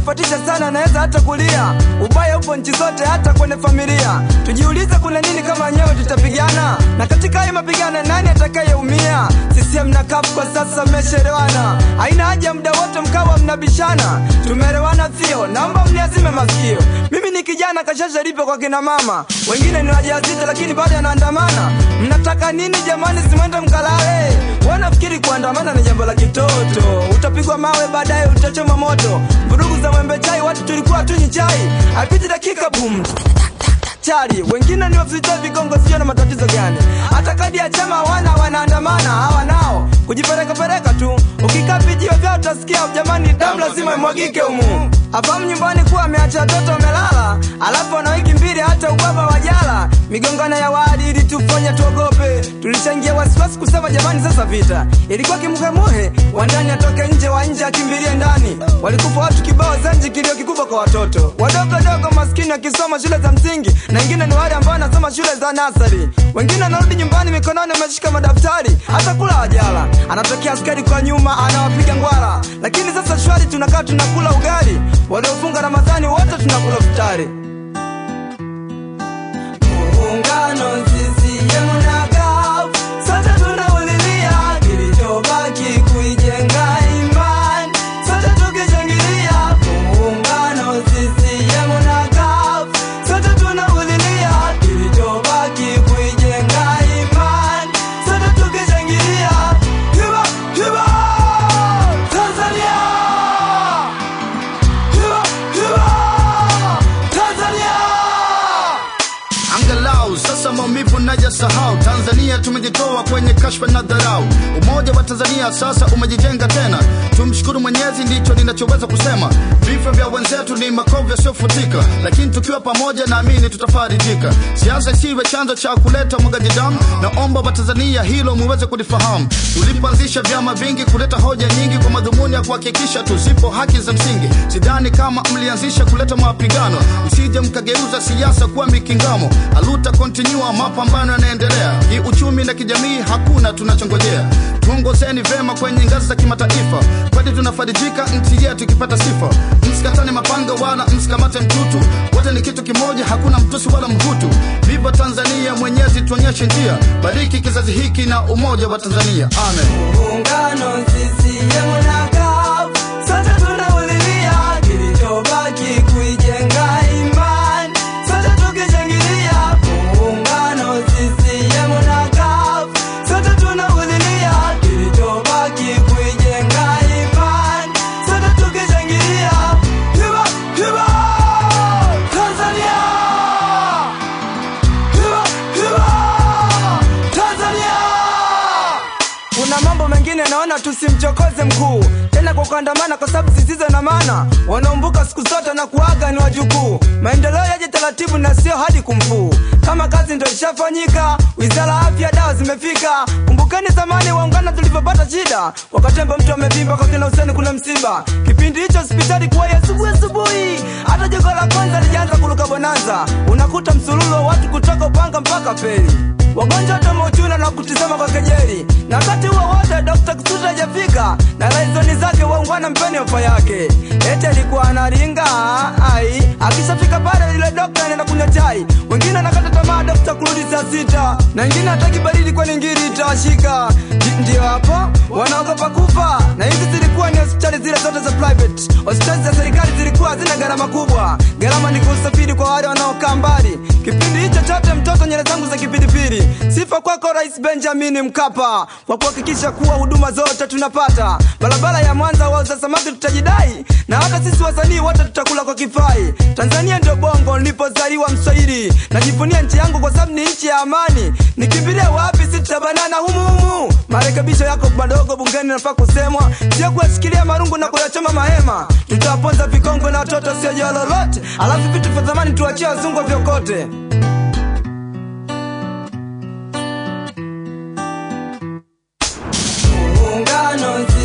kufatisha sana naweza hata kulia. Ubaya upo nchi zote, hata kwenye familia. Tujiulize kuna nini kama wenyewe tutapigana, na katika haya mapigano nani atakayeumia? CCM na CUF kwa sasa mmeshaelewana, haina haja muda wote mkawa mnabishana. Tumeelewana sio? Naomba mniazime masikio. Mimi ni kijana kashasha lipo kwa kina mama, wengine ni wajawazito lakini bado anaandamana. Mnataka nini jamani? Simwende mkalale. Wanafikiri kuandamana ni jambo la kitoto, utapigwa mawe baadaye utachoma moto. Vurugu za mwembe chai, watu tulikuwa tunywi chai, haipiti dakika bum chari wengine ni wafita vigongo, sio na matatizo gani? Hata kadi ya chama wana wanaandamana, hawa nao kujipeleka peleka tu. Ukikaa vijiwe vyao utasikia jamani, damu lazima imwagike humu. Afahamu nyumbani kuwa ameacha watoto wamelala, alafu ana wiki mbili hata ubaba wajala. Migongano ya wadi ili tufanye tuogope, tulichangia wasiwasi kusema jamani, sasa vita ilikuwa kimuhemuhe, wa ndani atoke nje, wa nje akimbilie ndani. Walikufa watu kibao Zanji, kilio kikubwa kwa watoto wadogo dogo maskini wakisoma shule za msingi, na wengine ni wale ambao wanasoma shule za nasari. Wengine wanarudi nyumbani mikononi wameshika madaftari, hata kula hajala. Anatokea askari kwa nyuma anawapiga ngwara, lakini sasa shwari, tunakaa tunakula ugali. Waliofunga Ramadhani wote tunakula futari. Muungano CCM na CUF, sote tunaulilia kilichobaki kuijenga imani, sote tukishangilia. Muungano CCM na CUF, sote tunaulilia kilichobaki kuijenga imani, sote tukishangilia. Kiba, kiba, Tanzania! Kiba, kiba, Tanzania! Angalau sasa maumivu najasahau. Tanzania tumejitoa kwenye kashfa na dharau. Umoja wa Tanzania sasa umejijenga tena, tumshukuru Mwenyezi, ndicho ninachoweza kusema. Vifo vya wenzetu ni makovu yasiyofutika, lakini tukiwa pamoja, naamini tutafarijika. Siasa isiwe chanzo cha kuleta mwagaji damu, naomba Watanzania hilo muweze kulifahamu. Tulipoanzisha vyama vingi kuleta hoja nyingi kwa madhumuni ya kuhakikisha tuzipo haki za msingi, sidhani kama mlianzisha kuleta mapigano, msije mkageuza siasa kuwa mikingamo. Aluta continua, mapambano yanaendelea kiuchumi na kijamii, hakuna tunachongojea. Tuongozeni vema kwenye ngazi za kimataifa, kwani tunafarijika nchi yetu ikipata sifa. Msikatane mapanga wala msikamate mtutu, wote ni kitu kimoja, hakuna mtusi wala mhutu. Viva Tanzania, Mwenyezi tuonyeshe njia, bariki kizazi hiki na umoja wa Tanzania, amen. Muungano CCM na CUF, sote tunaulilia kilichobaki kuijenga imani, sote tukishangilia. Muungano CCM na CUF, sote tunaulilia kilichobaki kuijenga imani, sote tukishangilia. Kiba, kiba, Tanzania! Kiba, kiba, Tanzania! Kuna mambo mengine naona tusimchokoze mkuu tena kwa kuandamana, kwa sababu zisizo na maana. Wanaumbuka siku zote na kuaga ni wajukuu. Maendeleo yaje taratibu na sio hadi kumfuu. Kama kazi ndo ishafanyika, wizara ya afya, dawa zimefika. Kumbukeni zamani waungana tulivyopata shida, wakatemba mtu amevimba kwa kina Huseni kuna msiba. Kipindi hicho hospitali kuwa ya asubuhi asubuhi, hata jengo la kwanza lijaanza kuruka bonanza. Unakuta msululu wa watu kutoka Upanga mpaka Feri wagonjwa wote mauchuna na kutizama kwa kejeli, na wakati huo wote Dr. Kisutu hajafika na laizoni zake waungwana mpeni ofa yake, eti alikuwa analinga ai, akishafika pale yule dokta anaenda kunywa chai. Wengine anakata tamaa dokta kurudi saa sita, na wengine hataki baridi kwani ngiri itawashika. Ndi- Ndio hapo wanaogopa kufa, na hizi zilikuwa ni hospitali zile zote za private. Hospitali za serikali zilikuwa hazina gharama kubwa, gharama ni kusafiri kwa wale wanaokaa mbali. Kipindi hicho chote mtoto nyele zangu za kipindipili. Sifa kwako Rais Benjamin Mkapa kwa kuhakikisha kuwa huduma zote tunapata. Barabara ya Mwanza wauza samaki tutajidai, na hata sisi wasanii wote tutakula kwa kifai. Tanzania ndio bongo nilipozaliwa Mswahili, najivunia nchi yangu kwa sababu ni nchi ya amani. Nikimbilie wapi? Si tutabanana humu humu. Marekebisho yako madogo bungeni nafaa kusemwa, sio kuyashikilia marungu na kuyachoma mahema. Tutawaponza vikongo na watoto siojua lolote, alafu vitu vya zamani tuachie wazungu vyokote. Muungano